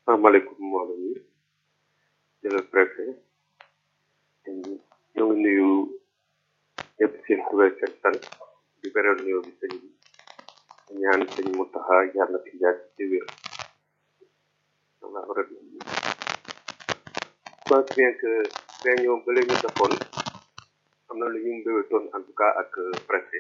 asalaamaaleykum mbooloo mi di le préfet ñoo ngi nuyu ñëpp seen tur ak seen sant di beral nuyoo bi sëñ bi ñaan sëñ Mountakha yàlla na fi yàgg ci wér Allah rabbi je pense bien que réunion ba ñu defoon am na lu ñu mbéwétoon en tout cas ak préfet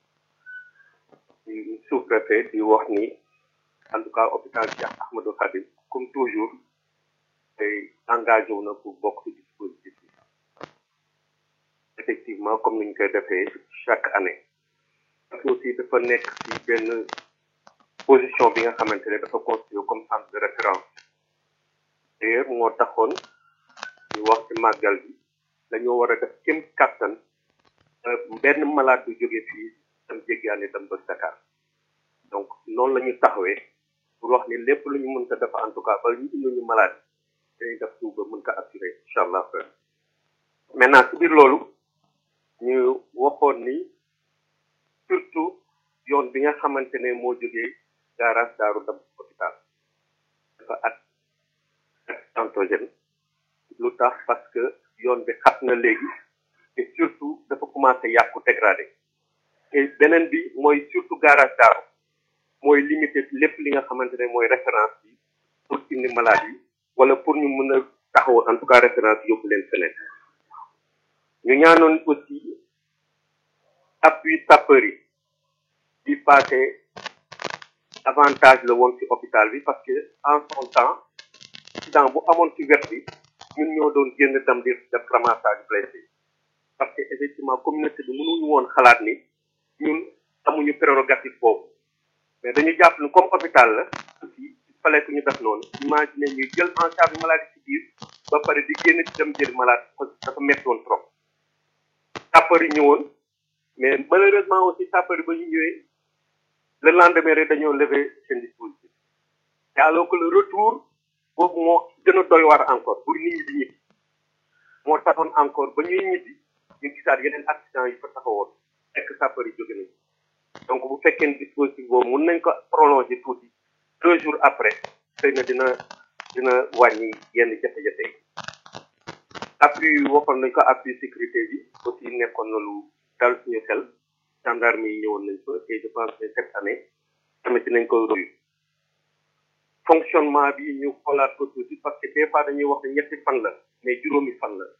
di sous préfet di wax ni en tout cas hôpital Cheikh Ahmadou Khadim comme toujours tey engagé wu na pour bokk ci dispositif bi effectivement comme ni ñu koy defee chaque année parce que aussi dafa nekk ci benn position bi nga xamante ne dafa constitué comme centre de référence d'ailleurs moo taxoon ñu wax ci màggal bi dañoo war a def kem kàttan benn malade du jóge fii dem jéggaane dem ba Dakar donc noonu la ñu taxawee pour wax ni lépp lu ñu mën ko def en tout cas ba ñu indi ñu malade dañuy def tout ba mën ko assurer incha allah maintenant ci biir loolu ñu waxoon ni surtout yoon bi nga xamante ne moo jógee garage daaru dem hôpital dafa at accidentogène lu tax parce que yoon bi xat na léegi et surtout dafa commencé yàqu dégradé et beneen bi mooy surtout garage daaru mooy limité lépp li nga xamante ne mooy référence bi pour indi maladie wala pour ñu mën a taxaw en tout cas référence yóbbu leen feneen ñu ñaanoon aussi appui sapeur yi di passé avantage la woon ci hôpital bi parce que en son temps accident bu amoon ci wet bi ñun ñoo doon génn dem di def ramassage blessé parce que effectivement communauté bi mënuñu woon xalaat ni ñun amuñu prérogative boobu mais dañu jàpp ni comme hôpital la aussi il fallait que ñu def noonu imagine ñu jël en charge maladie ci biir ba pare di génn ci dem jël malade dafa métti woon trop sapeur yi ñëwoon mais malheureusement aussi sapeur yi ba ñu ñëwee le lendemain rek dañoo lever seen dispositif te alors que le retour boobu moo gën a doy waar encore pour nit ñi di ñibbi moo taxoon encore ba ñuy ñibbi ñu gisaat yeneen accident yi fa taxawoon fekk sapeur yi jóge nañ donc bu fekkee ne dispositif boobu mun nañ ko prolonger tuuti deux jours après xëy na dina dina wàññi yenn jafe-jafe yi appui waxoon nañ ko appui sécurité bi aussi nekkoon na lu dal suñu xel gendarme yi ñëwoon nañ fa et je pense que cette année tamit dinañ ko royu fonctionnement bi ñu xoolaat ko tuuti parce que des fois dañuy wax ne ñetti fan la mais juróomi fan la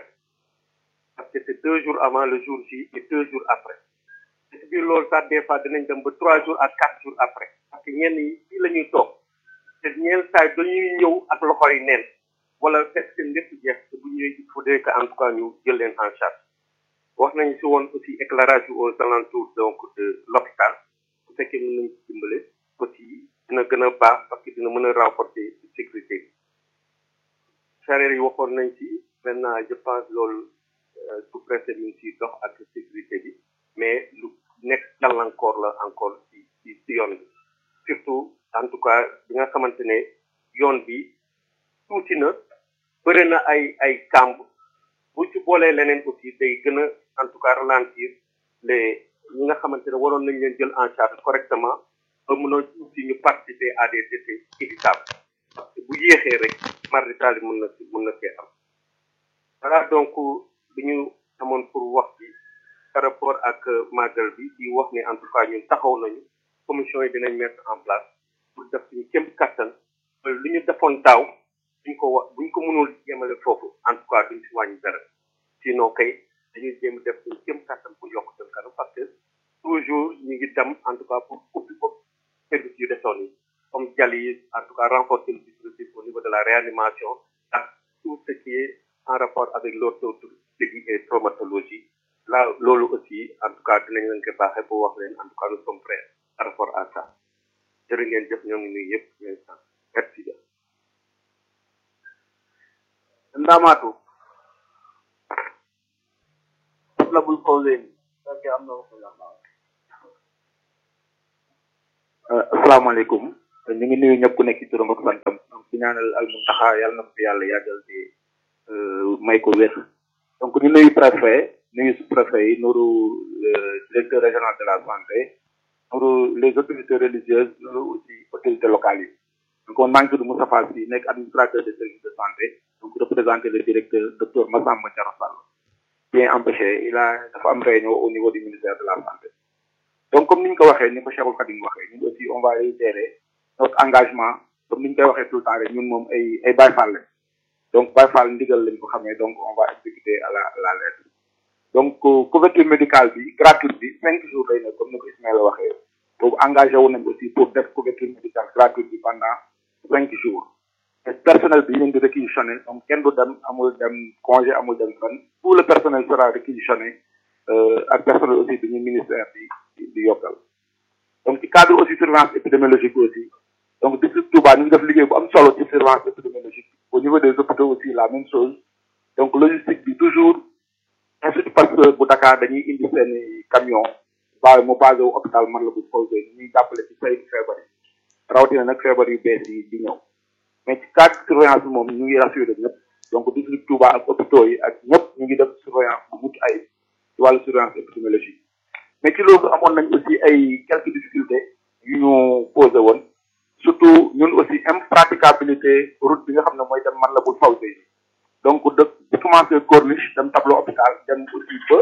parce que c'est deux jours avant le jour J et deux jours après ci biir loolu sax des fois dinañ dem ba trois jours à quatre jours après parce que ñenn yi fii la ñuy toog te ñeen saay dañuy ñëw ak loxo yi neen wala fekk seen lépp jeex te bu ñëwee il faudrait que en tout cas ñu jël leen en charge wax nañ si woon aussi éclairage yu aux alentours donc de l'hôpital bu fekkee mën nañ ci dimbale aussi dina gën a baax parce que dina mën a renforcer sécurité bi charrette yi waxoon nañ ci maintenant je pense loolu sous préfet mi ngi siy dox ak sécurité bi mais lu nekk gàllankoor la encore ci ci ci yoon bi surtout en tout cas bi nga xamante ne yoon bi tuuti na bëri na ay ay kàmb bu ci boolee leneen aussi day gën a en tout cas ralentir les ñi nga xamante ne waroon nañ leen jël en charge correctement ba mën a aussi ñu participer à des décès évitables parce que bu yéexee rek mardi taali mën na si mën na see am voilà donc li ñu amoon pour wax ci par rapport ak màggal bi di wax ne en tout cas ñun taxaw nañu commission yi dinañ mettre en place pour def suñu kéem kattan li ñu defoon daaw buñ ko wax buñ ko mënul yemale foofu en tout cas duñ si wàññi dara sinon kay dañuy jéem def suñu kéem kattan pour yokk seen kanam parce que toujours ñu ngi dem en tout cas pour ubbi ko service yu desoon yi comme dialyse en tout cas renforcer le dispositif au niveau de la réanimation ak tout ce qui est en rapport avec l'orthopédie et traumatologie là loolu aussi en tout cas dinañ leen ko baaxee pour wax leen en tout cas nous sommes prêts par rapport à ça jërë ngeen jëf ñoo ngi nuyu yëpp instant merci bien ndamatu la bul posé fekke am na wax asalaamaaleykum ñu ngi nuyu ñëpp ku nekk ci turam ak santam donc di ñaanal al muntaxa yàlla na ko fi yàlla yàggal te may ko wér donc ñu nuyu préfet nuyu sous préfet yi nuru directeur régional de la santé nuru les autorités religieuses nuru aussi autorités locales yi donc man maa ngi tudd Moustapha Sy nekk administrateur de service de santé donc représenté le directeur docteur Massamba Thiaro Sall bien empêché il a dafa am réunion au niveau du ministère de la santé donc comme ni ñu ko waxee ni ko Cheikhul Khadim waxee ñun aussi on va réitérer notre engagement comme ni ñu koy waxee tout le temps rek ñun moom ay ay Baye Fall lañ donc Baye Fall ndigal lañ ko xamee donc on va exécuter à la à la lettre donc couverture médicale bi gratuite bi cinq jours lay nekk comme ni ko Ismaïla waxee boobu engagé wu nañ aussi pour def couverture médicale gratuite bi pendant cinq jours te personnel bi ñu di réquisitionné donc kenn du dem amul dem congé amul dem fan tout le personnel sera réquisitionné ak personnel aussi bi ñu ministère bi di yokkal donc ci cadre aussi surveillance épidémiologique aussi donc district Touba ñu ngi def liggéey bu am solo ci surveillance épidémiologique au niveau des hôpitaux aussi la même chose donc logistique bi toujours institut Pasteur bu Dakar dañuy indi seen camion baawe mu basé wu hôpital man la bu Fawzey ñuy jàppale ci saytu feebar yi rawatina nag feebar yu bees yi di ñëw mais ci cadre surveillance bi moom ñu ngi rassuré ñëpp donc district Touba ak hôpitaux yi ak ñëpp ñu ngi def surveillance bu mucc ay ci wàllu surveillance épidémiologique mais ci loolu amoon nañ aussi ay quelques difficultés yu ñu posé woon surtout ñun aussi impraticabilité route bi nga xam ne mooy dem man la bu Fawzey donc de di commencé corniche dem tableau hôpital dem aussi ba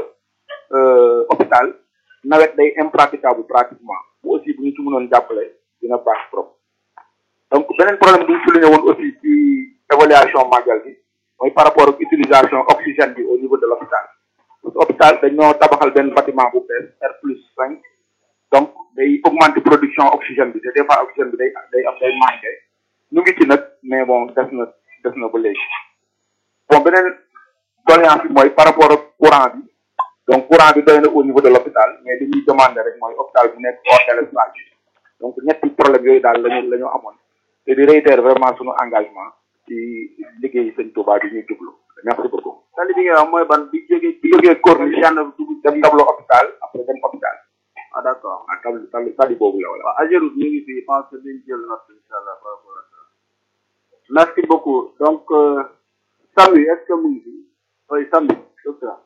hôpital nawet day impraticable pratiquement bu aussi bu ñu ci mënoon jàppale dina baax trop donc beneen problème bu ñu souligné woon aussi ci évaluation màggal bi mooy par rapport ak utilisation oxygène bi au niveau de l'hôpital parce que hôpital dañoo tabaxal benn bâtiment bu bees R plus cinq donc day augmenter production oxygène bi te des fois oxygène bi day day am day manqué ñu ngi ci nag mais bon des na des na ba léegi bon beneen doléance bi mooy par rapport ak courant bi donc courant bi doy na au niveau de l'hôpital mais li ñuy demander rek mooy hôpital bu nekk hors délestage donc ñetti problème yooyu daal lañu la ñu amoon te di réitérer vraiment suñu engagement ci liggéey sëñ Touba bi ñuy jublu merci beaucoup. tali bi nga wax mooy ban bi jógee bi jógee corniche yann dugg dem tableau hôpital après dem hôpital ah d'accord ah tali tali tali boobu la wala. waaw Ageroute ñu ngi fi je pense que dañ jël note incha allah par rapport à ça merci beaucoup donc Samy est-ce que mu ngi fi oui Samy docteur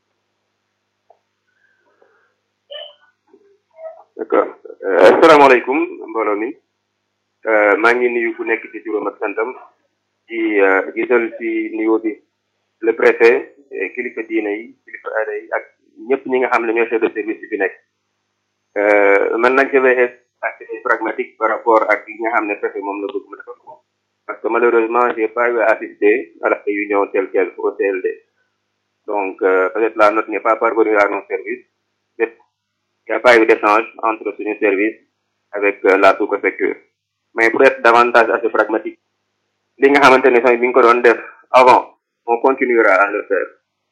d'accord asalaamaaleykum mbooloo mi maa ngi nuyu ku nekk ci juróom ak santam ci gisal ci niveau bi le préfet kilifa diine yi kilifa aada yi ak ñëpp ñi nga xam ne ñoo chef de service bi fi nekk man nag je vais être assez pragmatique par rapport ak li nga xam ne préfet moom la bëgg ma defal ko parce que malheureusement j'ai pas eu à assister à la réunion telle quelle au CLD donc peut-être la note n'est pas parvenue à nos services il n'y a pas eu d'échange entre suñu service avec la sous-préfecture mais pour être davantage assez pragmatique li nga xamante ne sax bi nga ko doon def avant on continuera à le faire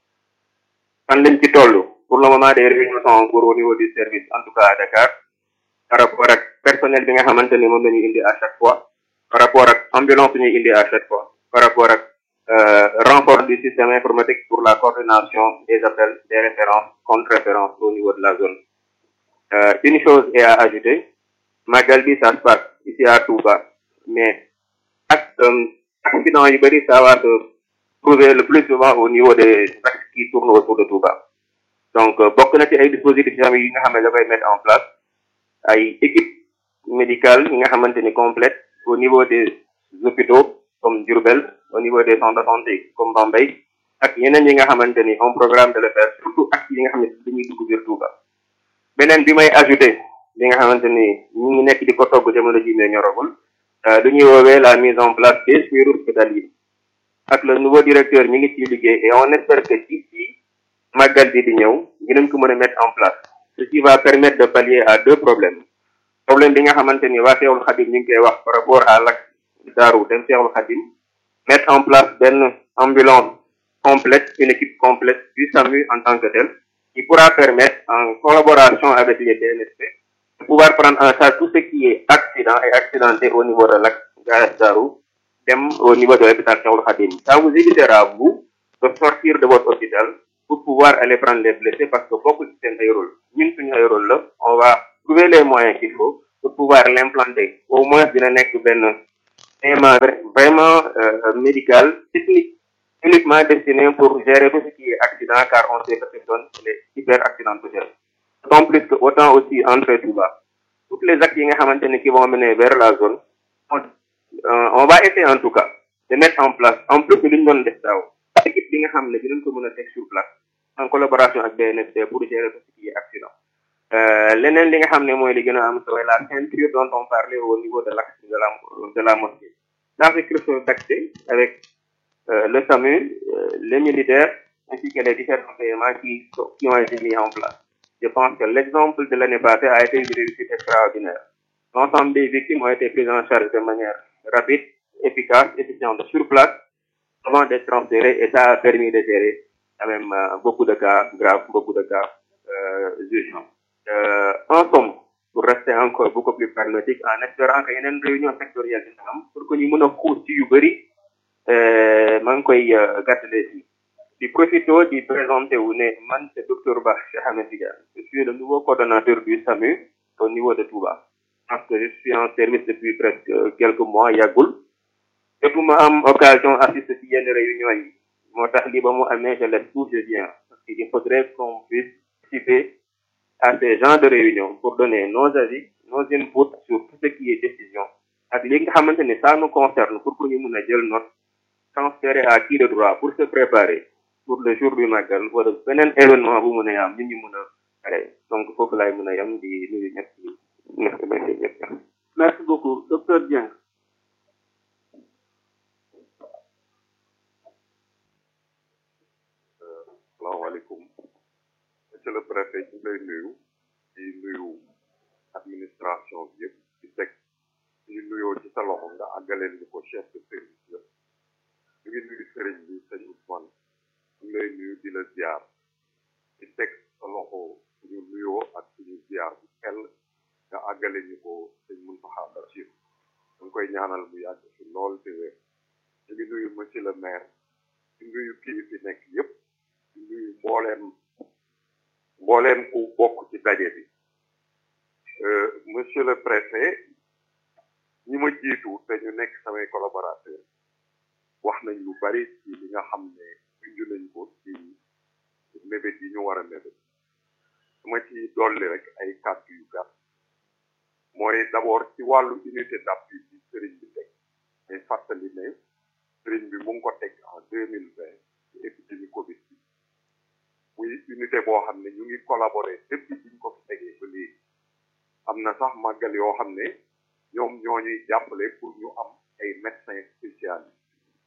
fan lañ ci toll pour le moment des réunions sont en cours au niveau du service en tout cas à Dakar par rapport ak personnel bi nga xamante ni moom la ñuy indi à chaque fois par rapport ak ambulance bi ñuy indi à chaque fois par rapport ak renfort du système informatique pour la coordination des appels des références contre références au niveau de la zone Euh, une chose est à ajouter Magal bi ça se passe ici à Touba mais ak accident yu bëri ça va se trouver le plus souvent au niveau des axes qui tournent autour de Touba donc bokk na ci ay dispositifs yi nga xam ne da koy mettre en place ay équipe médicale yi nga xamante ni complète au niveau des hôpitaux comme Diourbel au niveau des centres de santé comme Bambey ak yeneen yi nga xamante ni on programme de le faire surtout ak yi nga xam ne dañuy dugg biir Touba beneen bi may ajouté li nga xamante ni ñu ngi nekk di ko togg jamono ji mais ñoragul lu ñuy woowee la mise en place des suirs hospitaliers ak le nouveau directeur ñu ngi ciy liggéey et on espère que d'ici màggal bi di ñëw dinañ ko mën a mettre en place ce qui va permettre de pallier à deux problèmes problème bi nga xamante ni waa Seexul Xadim ñu ngi koy wax par rapport à l'axe Daaru dem Seexul Xadim mettre en place benn ambulance complète une équipe complète du SAMU en tant que tel qui pourra permettre, en collaboration avec les DNSP, de pouvoir prendre en charge tout ce qui est accident et accidenté au niveau de l'axe Darou, même au niveau de l'hôpital Cheikhoul Khadim. Ça vous évitera, vous, de sortir de votre hôpital pour pouvoir aller prendre les blessés parce que beaucoup de c'est un rôle. Nous, c'est un rôle là. On va trouver les moyens qu'il faut pour pouvoir l'implanter. Au moins, d'une nekk ben vraiment euh, médical, technique uniquement destiné pour gérer tout ce qui est accident, car on sait que cette zone est hyper accidentogène. D'autant plus que autant aussi entre Touba, toutes les actes qui vont mener vers la zone sont euh, on va essayer en tout cas de mettre en place en plus de li ñu doon def daaw équipe bi nga xam ne dinañ ko mën a teg sur place en collaboration ak BNFD pour gérer tout ce qui est accident euh, leneen li nga xam ne mooy li gën a am solo la ceinture dont on parlait au niveau de l'axe de la de la mosquée la sécurité d'accès avec euh, le SAMU euh, les militaires ainsi que les différents éléments qui, sont- qui ont été mis en place je pense que l'exemple de l'année passée a été une réussite extraordinaire l'ensemble des victimes ont été prises en charge de manière rapide efficace efficiente sur place avant d'être transférées et ça a permis de gérer quand même euh, beaucoup de cas graves beaucoup de cas euh, urgents euh, en somme pour rester encore beaucoup plus pragmatique en espérant que yeneen réunion sectorielle dina am pour que ñu mën a xuus ci yu bëri euh, maa ngi koy euh, gàttale si di profito di présenté wu ne man c'est docteur Ba Cheikh Ahmed Tidiane je suis le nouveau coordonnateur du SAMU au niveau de Touba parce que je suis en service depuis presque euh, quelques mois yàggul jotuma am occasion assister ci yenn réunion yi moo tax li ba mu amee je laisse tout je viens parce qu'il faudrait qu'on puisse participer à ces genres de réunions pour donner nos avis nos inputs sur tout ce qui est décision ak li nga xamante ne ça nous concerne pour que ñu mun a jël note transférer à qui de droit pour se préparer pour le jour du magal wala beneen événement bu mun a am ñun ñu mun a pare donc foofu laay mun a yam di nuyu ñëpp merci merci ñëpp merci beaucoup docteur Dieng salaamaaleykum monsieur le préfet ñu lay nuyu di nuyu administration bi yëpp di teg ñu nuyoo ci sa loxo nga àggaleel ñu ko chef de service la ñu ngi nuyu sëriñ bi sëñ Ousmane ñu lay nuyu di la ziar di teg sa loxo suñu nuyoo ak suñu ziar bu xel nga àggale ñu ko sëñ Mountakha Bachir ñu ngi koy ñaanal mu yàgg fi lool te wér ñu ngi nuyu monsieur le maire di nuyu kii fi nekk yëpp di nuyu mbooleem mbooleem ku bokk ci daje bi Euh, monsieur le préfet ñi ma jiitu te ñu nekk samay collaborateur wax nañ lu bari ci li nga xam ne junj nañ ko ci mébét yi ñu war a mébét dama ci dolli rek ay kàddu yu gàtt mooy d'abord ci wàllu unité d'appui bi sëriñ bi teg mais fàttali ne sëriñ bi mu ngi ko teg en deux mille vingt ci épidémie covid bi muy unité boo xam ne ñu ngi collaborer depuis biñ ko fi tegee ba léegi am na sax màggal yoo xam ne ñoom ñoo ñuy jàppale pour ñu am ay médecins spécialistes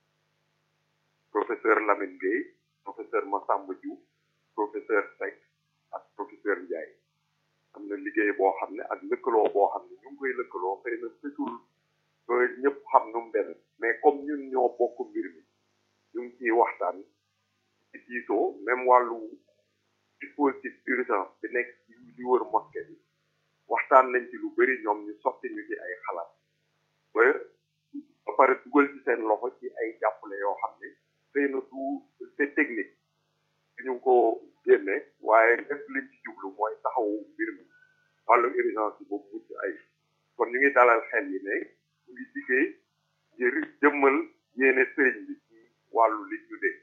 professeur Lamine Gueye professeur Massamba Diouf professeur Seck ak professeur Ndiaye am na liggéey boo xam ne ak lëkkaloo boo xam ne ñu ngi koy lëkkaloo xëy na fëtul ba ñëpp xam nu mu demee mais comme ñun ñoo bokk mbir mi ñu ngi ciy waxtaan ci diisoo même wàllu dispositif d'urgence bi nekk ci li wër mosquée bi waxtaan nañ ci lu bëri ñoom ñu sotti ñu ci ay xalaat ba ba pare dugal ci seen loxo ci ay jàppale yoo xam ne xëy na du c'est technique ñu ko génne waaye lépp liñ ci jublu mooy taxawu mbir mi wàllu urgence bi boobu mucc ay kon ñu ngi dalal xel yi ne ñu ngi liggéey ngir jëmmal yéene sëriñ bi ci wàllu li ñu dégg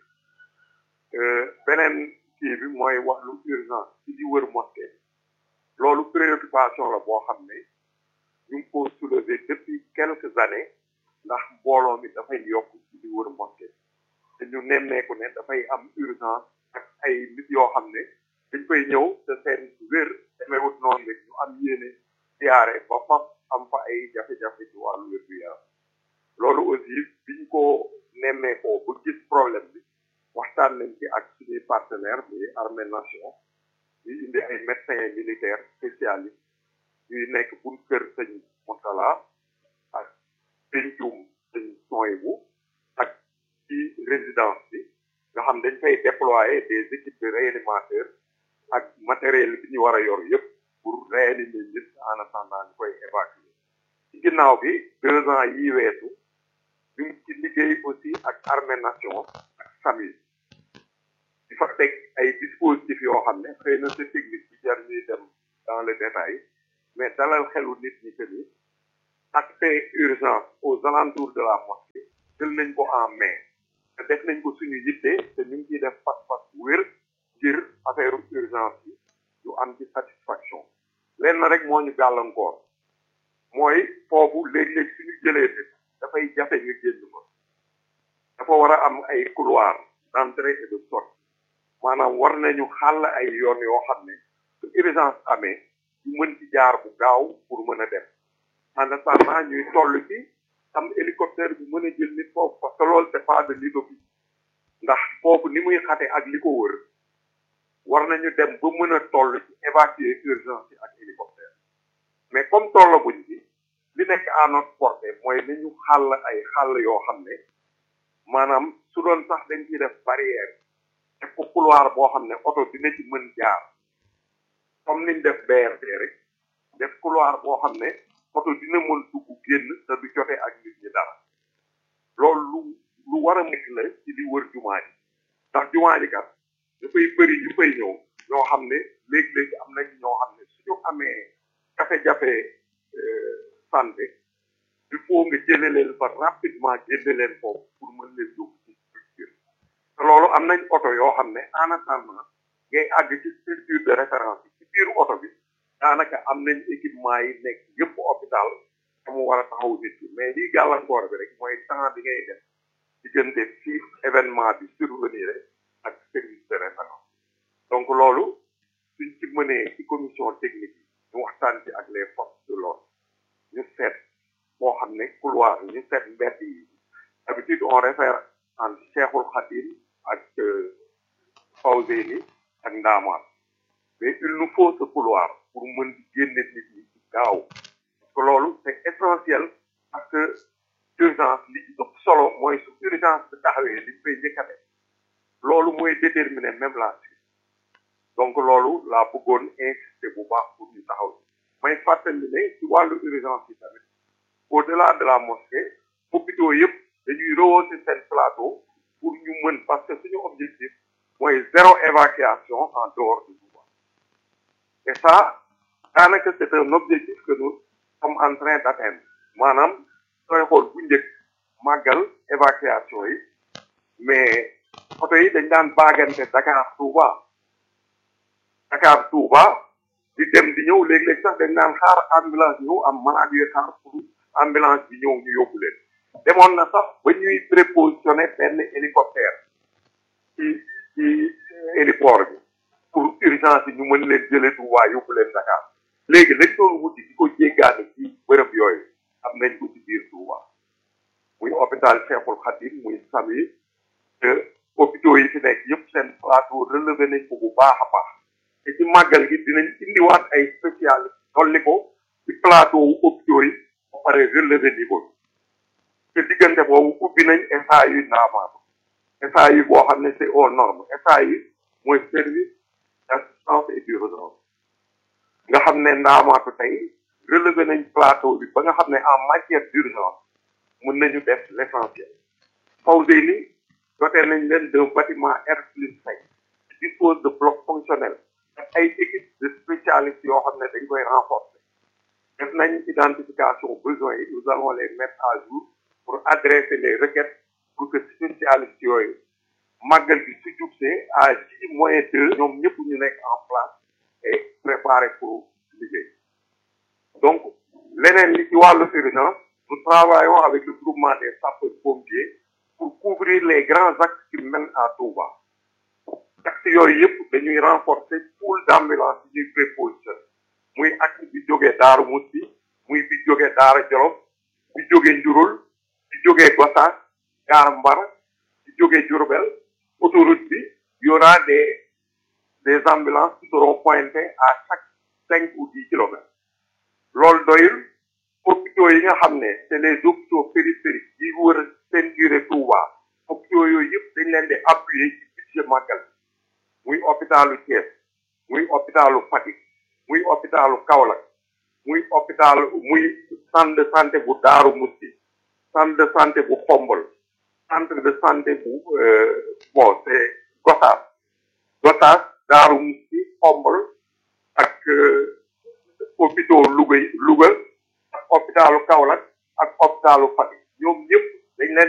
beneen kii bi mooy wàllu urgence ci di wër mosquée loolu préoccupation la boo xam ne ñu ngi ko soulever depuis quelques années ndax mbooloo mi dafay yokk ci di wër mosquée te ñu nemmeeku ne dafay am urgence ak ay nit yoo xam ne dañ fay ñëw te seen wér demeewut noonu rek ñu am yéene siyaare ba faf am fa ay jafe-jafe ci wàllu wér gu yaram loolu aussi biñ ko nemmeekoo ba gis problème bi waxtaan nañ ci ak suñuy partenaire muy armée nation ñu indi ay médecins militaires spécialistes ñuy nekk buñ kër sëñ Moutala ak pencum sëñ Soyibu ak ci résidence bi nga xam dañ fay déployer des équipes de réanimateurs ak matériel bi ñu war a yor yëpp pour réanimer nit en attendant ñu koy évacuer ci ginnaaw bi deux ans yi weesu ñu ngi ci liggéey aussi ak armée nation ak SAMU di fa teg ay dispositifs yoo xam ne xëy na c'est technique bi jar ñuy dem dans le détail mais dalal xelu nit ñi que ni aspect urgence aux alentours de la mosquée jël nañ ko en main te def nañ ko suñu yitte te ñu ngi ciy def pas-pas wér ngir affaire urgence yi ñu am ci satisfaction lenn rek moo ñu gàllankoor mooy foofu léeg-léeg suñu jëlee nit dafay war a am ay couloir d'entrée et de sortie maanaam war nañu xàll ay yoon yoo xam ne su urgence amee ñu mën ci jaar bu gaaw pour mën a dem en attendant ñuy toll ci am hélicoptère bu mën a jël nit foofu parce que loolu c'est pas de l'utopie ndax foofu ni muy xate ak li ko wër war nañu dem ba mën a toll ci évacuer urgence yi ak hélicoptère mais comme tollaguñ ci li nekk à notre portée mooy nañu xàll ay xàll yoo xam ne maanaam su doon sax dañ ciy def barrière def ko couloir boo xam ne oto dina ci mën jaar comme niñ def BRT rek def couloir boo xam ne oto dina mën dugg génn te du jote ak nit ñi dara loolu lu lu war a nekk la ci li wër jumaa ji ndax jumaa ji kat dafay bëri ñu fay ñëw ñoo xam ne léegi-léegi am nañ ñoo xam ne suñu amee jafe-jafe santé il faut nga jële leen fa rapidement génne leen foofu pour mën leen yóbbu ci structure te loolu am nañ oto yoo xam ne en attendant ngay àgg ci structure de référence yi ci biir oto bi daanaka am nañ équipement yi nekk yëpp hôpital te mu war a taxaw nit ki mais lii gàllankoor bi rek mooy temps bi ngay def diggante fii événement bi survenir ak service de référence donc loolu suñ ci mënee ci commission technique yi ñu waxtaan ci ak les forces de l'ordre ñu seet boo xam ne couloir ñu seet mbedd yi d'habitude on réfère entre Cheikhul Khadim ak Fawzeyni ak Ndaamaat mais il nous faut ce couloir pour mën di génne nit ñi ci gaaw parce que loolu c'est essentiel parce que urgence li ci ëpp solo mooy su urgence bi taxawee li fay njëkk a def loolu mooy déterminer même la suite donc loolu laa bëggoon insister bu baax pour ñu taxaw may fàttali ne ci wàllu urgence yi tamit au delà de la mosquée hôpitaux yëpp dañuy rehausser seen plateau pour ñu mën parce que suñu objectif mooy zéro évacuation en dehors du Touba et ça daanaka c'est un objectif que nous sommes en train d'atteindre maanaam sooy xool bu njëkk màggal évacuation yi mais oto yi dañ daan baagante Dakar Touba Dakar Touba di dem di ñëw léeg-léeg sax dañ daan xaar ambulance ñëw am malade yu xaar pour ambulance bi ñëw ñu yóbbu leen demoon na sax ba ñuy prépositionné benn hélicoptère ci ci héliport bi pour urgence yi ñu mën leen jëlee Touba yóbbu leen Dakar léegi lañ doon wuti di ko jéggaane ci bërëb yooyu am nañ ko ci biir Touba muy hôpital Cheikhul Khadim muy SAMU te hôpitaux yi fi nekk yëpp seen plateau relevé nañ ko bu baax a baax te ci màggal gi dinañ indiwaat ay spécialistes dolli ko ci plateau wu hôpitaux yi ba pare relevé niveau bi te diggante boobu ubbi nañ SAU Ndamatou SAU boo xam ne c'est aux normes SAU mooy service d'assistance et d'urgence nga xam ne Ndamatou tey relevé nañ plateau bi ba nga xam ne en matière d'urgence mën nañu def l'essentiel Fawzeyni doté nañ leen d'un bâtiment R plus cinq qui dispose de blocs fonctionnels ak ay équipes de spécialistes yoo xam ne dañ koy renforcer def nañ identification besoins yi nous allons les mettre à jour pour adresser les requêtes pour que spécialistes yooyu màggal gi su jubsee à J moins deux ñoom ñëpp ñu nekk en place et préparé pour liggéey donc leneen li ci wàllu urgence nous travaillons avec le groupement des sapeurs pompiers pour couvrir les grands axes qui mènent à Touba axes yooyu yëpp dañuy renforcer pool d'ambulance yi ñuy prépositionné muy axe bi jógee Daaru Musti muy bi jógee Daara Jolof bi jógee Njurul bi jógee Gossas Gaar Mbar bi jógee Diourbel autoroute bi y aura des des ambulances qui seront pointées à chaque cinq ou dix kilomètres loolu doyul hôpitaux yi nga xam ne c'est les hôpitaux périphériques yi wër ceinture Touba hôpitaux yooyu yëpp dañ leen di appuyer ci budget màggal muy hôpitalu Thiès muy hôpitalu Fatick muy hôpitalu Kaolack muy hôpital muy centre de santé bu Daaru Musti centre de santé bu Xombol centre de santé bu bon c'est Gossas Gossas Daaru Musti Xombol ak hôpitaux Louga Louga ak hôpitalu Kaolack ak hôpitalu Fatick ñoom ñëpp dañ leen